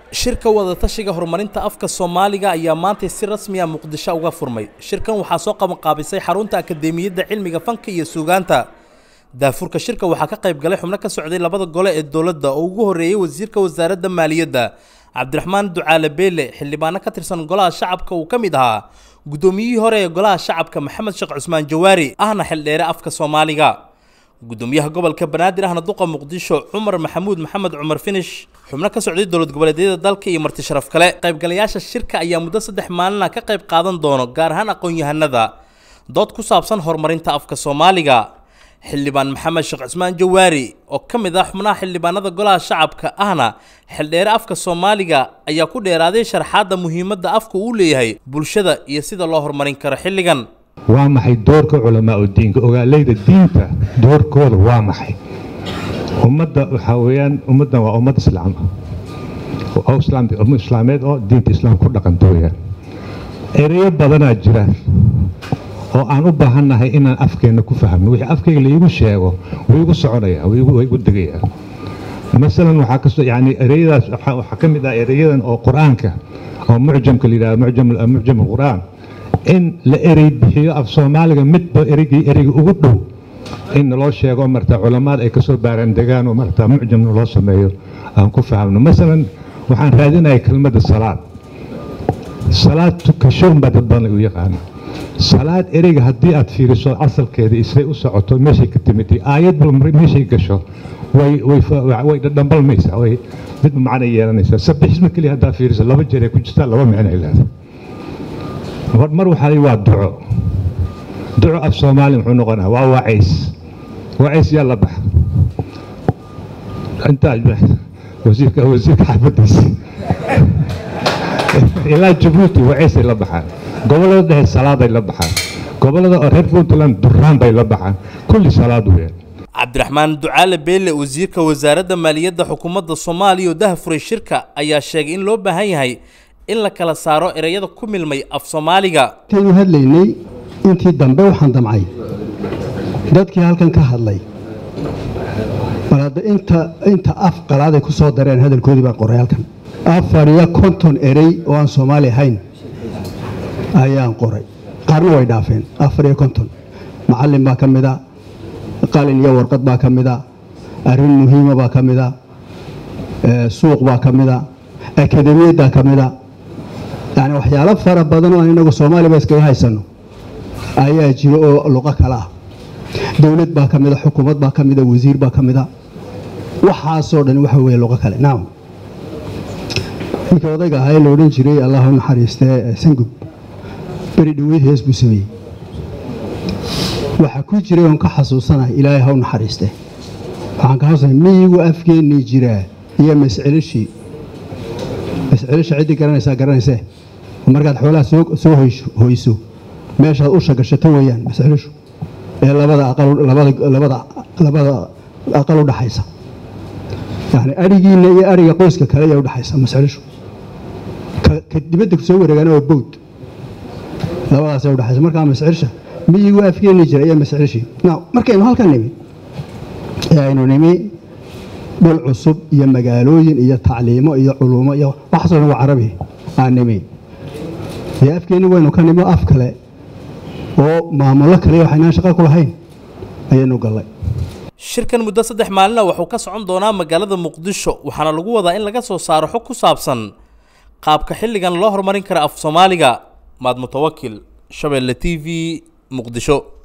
shirka wadatashiga horumarinta afka soomaaliga ayaa maantay si rasmi ah muqdisho uga furmay shirkan waxaa soo qabanqaabisay xarunta akademiyadda cilmiga fanka iyo suugaanta daafurka shirka waxaa ka qayb galay xubno ka socday labada gole ee dowladda oo ugu horreeyey wasiirka wasaaradda maaliyadda cabdiraxmaan ducaale beele xildhibaano ka tirsan golaha shacabka uu ka mid ahaa guddoomiyihii hore ee golaha shacabka maxamed sheekh cusmaan jawaari ahna xildheere afka soomaaliga gudoomiyaha gobolka banaadir ahna duqa muqdisho cumar maxamuud maxamed cumar finish xubno ka socday dowlad goboleedyada dalka iyo marti sharaf kale qaybgalayaasha shirka ayaa muddo saddex maalina ka qayb qaadan doono gaar ahaan aqoon-yahanada dood ku saabsan horumarinta afka soomaaliga xildhibaan maxamed sheekh cusmaan jawaari oo ka mid ah xubnaha xildhibaanada golaha shacabka ahna xildheere afka soomaaliga ayaa ku dheeraaday sharxaadda muhiimadda afka uu leeyahay bulshada iyo sida loo horumarin karo xilligan waa maxay doorka culamaa u diinka ogaaleyda diinta doorkooda waa maxay ummadda waxaa weeyaan ummaddan waa ummad islaam oo islaam ummad islaameed oo diinta islaam ku dhaqanta weeyaan ereyo badanaa jira oo aan u baahannahay inaan afkeenna ku fahmno wixii afkayga laigu sheego wuu igu soconayaa wuu igu degayaa masalan waxaa kasto yani ereyadaas waxaa ka mid ah ereyadan oo qur-aanka oo mucjamka la yidhahdo mucjam mucjam alqur'aan in la erey bixiyo af soomaaliga midba ereygii ereyga ugu dhow in naloo sheego marta culamaad ay kasoo baaraandegaan oo marta mucjamna loo sameeyo aan ku fahamno masalan waxaan raadinaya kelmadda salaad salaad tukashoon baa dad badan u yaqaana salaad ereyga haddii aad fiiriso asalkeeda isay u socoto meeshay ka timid aayad bal meeshay gasho way dhadhambalmaysaa way midba macna yeelanaysaa sabixisma keliya haddaa fiiriso laba jeer ay ku jirtaa laba micno ay leedahay mar waxaa waa duco duco af soomaali muxuu noqonaa waa wacays wacays yaa la baxa intaa wasiirka wasiirka xaafadiisa ilaa jabuuti wacaysay la baxaan gobollada dhexe salaaday la baxaan gobollada oo reer puntland duraan bay la baxaan kulli salaad weeyaan cabdiraxmaan ducaale beele wasiirka wasaaradda maaliyadda xukuumadda soomaaliya oo dahafuray shirka ayaa sheegay in loo baahan yahay in la kala saaro ereyada ku milmay af soomaaliga intaynu hadlaynay intii dambe waxaan damcay dadkii halkan ka hadlay bal hadda inta inta af qalaaday ku soo dareen hadalkoodii baan qoray halkan afar iyo konton erey oo aan soomaali ahayn ayaan qoray qaarna way dhaafeen afar iyo konton macallin baa ka mid a qalin iyo warqad baa ka mid a arrin muhiima baa ka mid a suuq baa ka mid a akademiyaddaa ka mid a yani waxyaalo fara badan oo aan inagu soomaaliba iskaga haysanno ayaa jiro oo luqo kale ah dowlad baa ka mida xukuumad baa ka mida wasiir baa ka mida waxaasoo dhan waxa weeye luqo kale nacam ninkii odayga ahaa ee la odhan jiray allahu naxariistee sangub beri dhoweyd hees buu sameeyey waxaa ku jiray oon ka xasuusanahay ilaahay haw naxariiste waxaan ka xasuusanay miyigu afgeennii jiraa iyo mascelishii mascelisha ciddii garanaysaa garanaysee markaad xoolaha soo hoyso meeshaad usha gashato weeyaan mascelishu ee labada aqal u dhaxaysa yani arigiinna iyo ariga qoyska kale ayaa udhaxaysa mascelishu ka dibadda soo wareegaana waa bowd labadaasay udhaxaysa markaa mascelisha miyigu afgeeni jira iyo mascelishii markaynu halkan nimi ee aynu nimi dhul cusub iyo magaalooyin iyo tacliimo iyo culuumo iyo waxaasoo dhan waa carabi aan nimi dee afkeenni waynu ka nimo af kale oo maamulo kale waxaynaan shaqa ku lahayn ayaynu gallay shirkan muddo saddex maalina wuxuu ka socon doonaa magaalada muqdisho waxaana lagu wadaa in laga soo saaro xog ku saabsan qaabka xilligan loo horumarin kara af soomaaliga maad mutawakil shabeelle t v muqdisho